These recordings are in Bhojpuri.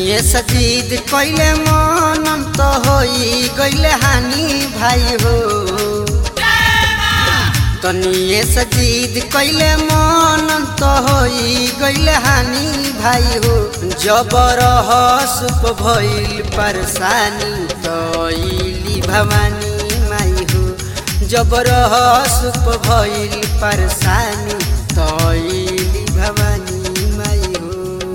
तनिए सजीद कैले मनम तो होई गैले हानि भाई हो तनिए सजीद कैले मनम तो होई गैले हानि भाई हो जबर सुप भइल परेशानी तैली भवानी माई हो जबर सुप भइल परेशानी तैली भवानी माई हो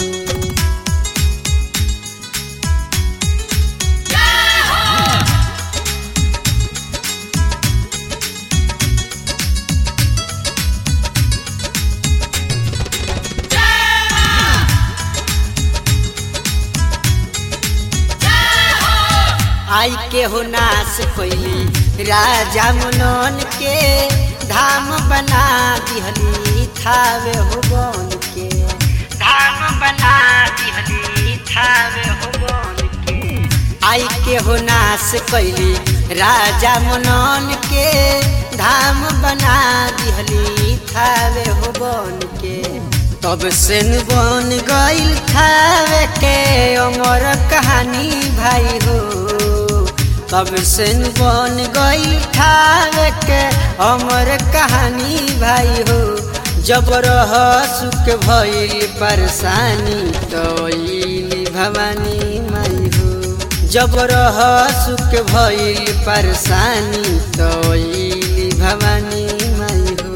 आई के हो नाश कैली राजा मनन के धाम बना दिहली थावे हो बन के धाम बना दिहली थावे हो बन के आई के हो नाश कैली राजा मनन के धाम बना दिहली थावे हो बन के तब से बन गईल थावे के अमर कहानी भाई हो तब से बन गई ठावे के अमर कहानी भाई हो जबर सुख भइल परेशानी तैली भवानी माई हो जबर सुख भइल परेशानी तैली भवानी माई हो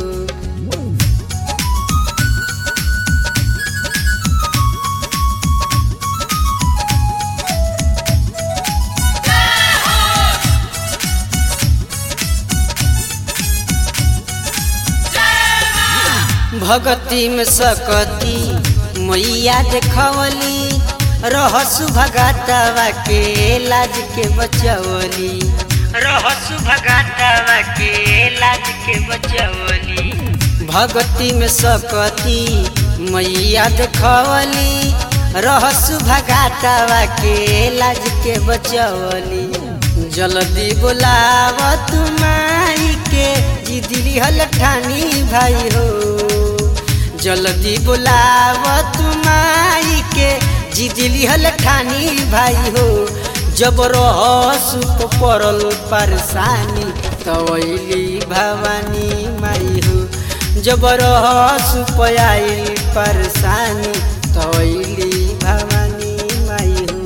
भगती में सकती मैया देखवली रहसु भगातवा के लाज के बचवली रहसु भगातवा के लाज के बचवली भगती में सकती मैया देखवली रहसु भगातवा के लाज के बचवली जल्दी बोलाव तुमाई के जिदली हल ठानी भाई हो जल्दी बोलाव तुमाई के जिदली हल ठानी भाई हो जबर सुख पड़ल परेशानी तवैली भवानी माई हो जबर सुख आइल परेशानी तवैली भवानी माई हो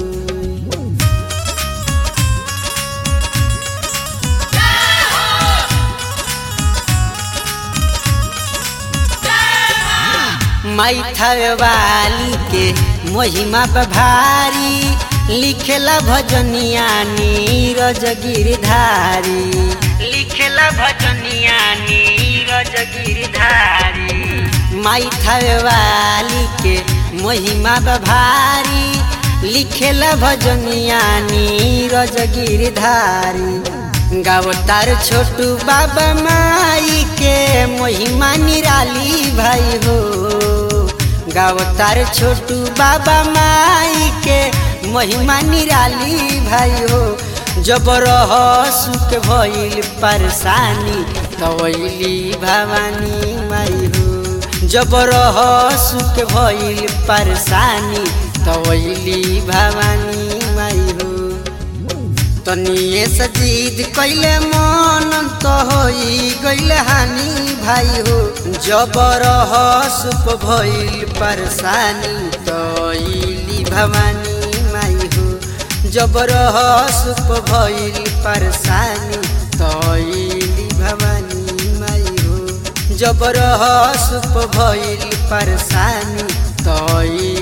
माई वाली के महिमा भारी लिखेला भजनिया नीरज गिरधारी लिखेला भजनिया नीरज गिरधारी माई वाली के महिमा भारी लिखेला भजनिया नीरज गिरधारी गावतार छोटू बाबा माई के महिमा निराली भाई हो गावतार छोटू बाबा माई के महिमा निराली भाई हो जबर सुख भइल परेशानी तवैली भवानी माई हो जबर सुख भइल परेशानी तवैली भवानी माई हो तनिए सजीद कैले मन तो होई गैले हानि भाई हो जबर सुप भइल परेशानी तैली भवानी माई हो जबर सुप भइल परेशानी तैली भवानी माई हो जबर सुप भइल परेशानी तैली